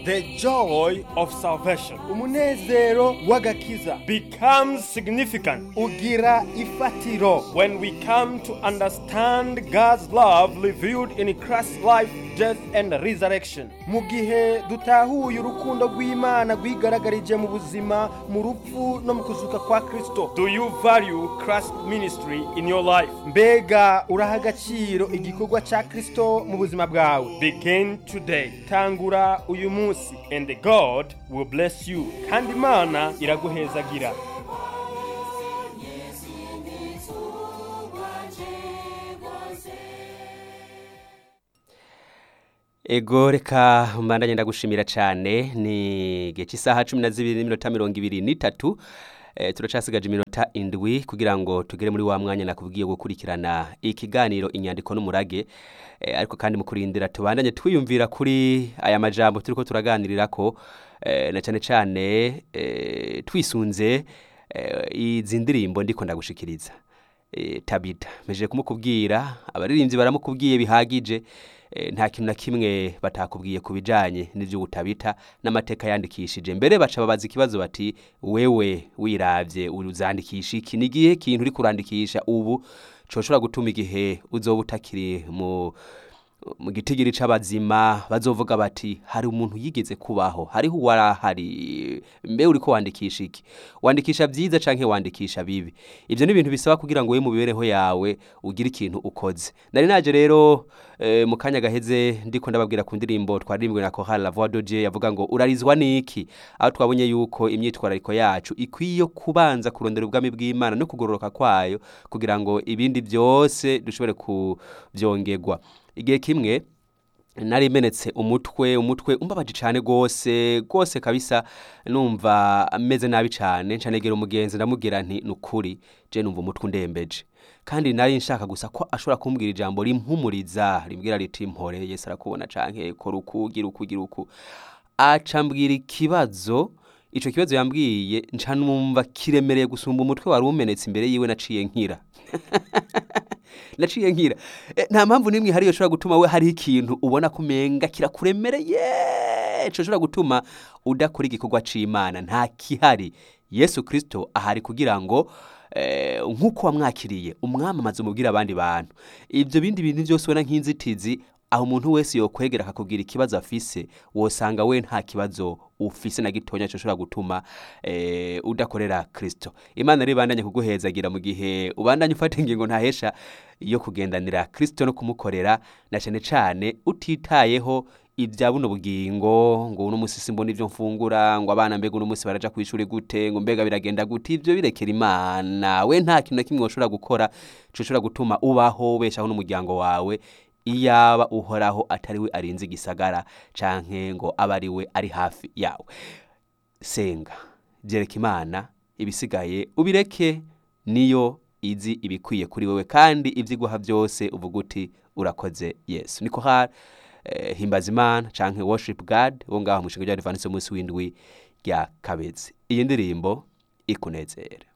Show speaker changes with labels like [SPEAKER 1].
[SPEAKER 1] the joy of salvation
[SPEAKER 2] umunezero w'agakiza
[SPEAKER 1] becomes significant
[SPEAKER 2] ugira ifatiro
[SPEAKER 1] when we come to understand God's love revealed in Christ's life, death, and resurrection.
[SPEAKER 2] mu gihe dutahuye urukundo rw'imana rwigaragarije mu buzima mu rupfu no mu kuzuka kwa kristo
[SPEAKER 1] Do you value Christ's ministry in your life?
[SPEAKER 2] mbega uraha agaciro igikorwa cya kristo mu buzima bwawe
[SPEAKER 1] Begin today,
[SPEAKER 2] tangura uyu munsi
[SPEAKER 1] and God will bless you. Kandi Imana iraguhezagira.
[SPEAKER 3] ego reka mbandanye ndagushimira cyane ni igihe cy'isaha cumi na zibiri n'iminota mirongo ibiri n'itatu Eh, turacasigaje iminota indwi kugira ngo tugere muri wa mwanya nakubwiye gukurikirana ikiganiro inyandiko n'umurage Eh, ariko kandi mu kurindira tubandanye twiyumvira kuri aya majambo turiko turaganirira ko eh, na cyane cyane eh, twisunze eh, izi ndirimbo ndiko ndagushikiriza eh, tabita meje kumukubwira abaririmbyi baramukubwiye bihagije eh, nta kintu na kimwe batakubwiye ku bijanye n'ivyo utabita n'amateka yandikishije mbere baca babaza ikibazo bati wewe wiravye uzandikisha iki ni igihe kintu uri kurandikisha ubu coshobora gutuma igihe uzoba utakiri mu mu gitigiri c'abazima bazovuga bati hari umuntu yigeze kubaho hariho uwarahari mbe uriko wandikisha iki wandikisha vyiza canke wandikisha bibi ivyo ni ibintu bisaba kugira ngo we mu mibereho yawe ugire ikintu ukoze nari naje rero eh, mu kanya gaheze ndiko ndababwira ku ndirimbo twaririmbwe na Chorale La Voix de Dieu yavuga ngo urarizwa niki aho twabonye yuko imyitwarariko yacu ikwiye kubanza kurondera ubwami bw'Imana no kugororoka kwayo kugira ngo ibindi byose dushobore kuvyongerwa igihe kimwe nari menetse umutwe umutwe umbabaje cyane gose gose kabisa numva ameze nabi cyane ncanegera umugenzi ndamubwira nti nukuri je numva umutwe undembeje kandi nari nshaka gusa ko ashobora kumbwira ijambo rimpumuriza rimbwira riti mpore Yesu arakubona canke kora uku gira uku gira uku aca mbwira ikibazo ico kibazo yambwiye nca numva kiremereye gusumba umutwe wari umenetse imbere yiwe naciye nkira naciye nkira Eh, nta mpamvu n'imwe ihari yoshobora gutuma we hariho ikintu ubona ko umenga kirakuremereye coshobora gutuma udakora igikorwa c'imana nta kihari yesu kristo ahari kugira ngo eh, nk'uko wamwakiriye umwamamaze umubwire abandi bantu ibyo bindi bintu byose ubona nk'inzitizi aho umuntu wese yokwegera akakubwira ikibazo afise wosanga we nta kibazo ufise na gitonya coshobora gutuma eh, udakorera kristo imana rero ibandanye kuguhezagira mu gihe ubandanye ufata ingingo ntahesha yo kugendanira kristo no kumukorera na cane cane utitayeho ibya buno bugingo ngo uno musi simbona ivyo mfungura ngo abana mbega uno musi baraja kwishuri gute ngo mbega biragenda gute ivyo birekera imana we nta kintu na kimwe woshobora gukora coshobora gutuma ubaho ubeshaho n'umuryango wawe iyaba uhoraho atari we arinze igisagara canke ngo abe ari we ari hafi yawe senga byereka imana ibisigaye ubireke niyo izi ibikwiye kuri wewe kandi ibyo iguha byose uvuga uti urakoze yesu niko hari eh, himbaza imana canke worship god wo ngaho mu ishinga rya advance umunsi w'indwi rya kabezi iyi ndirimbo ikunezere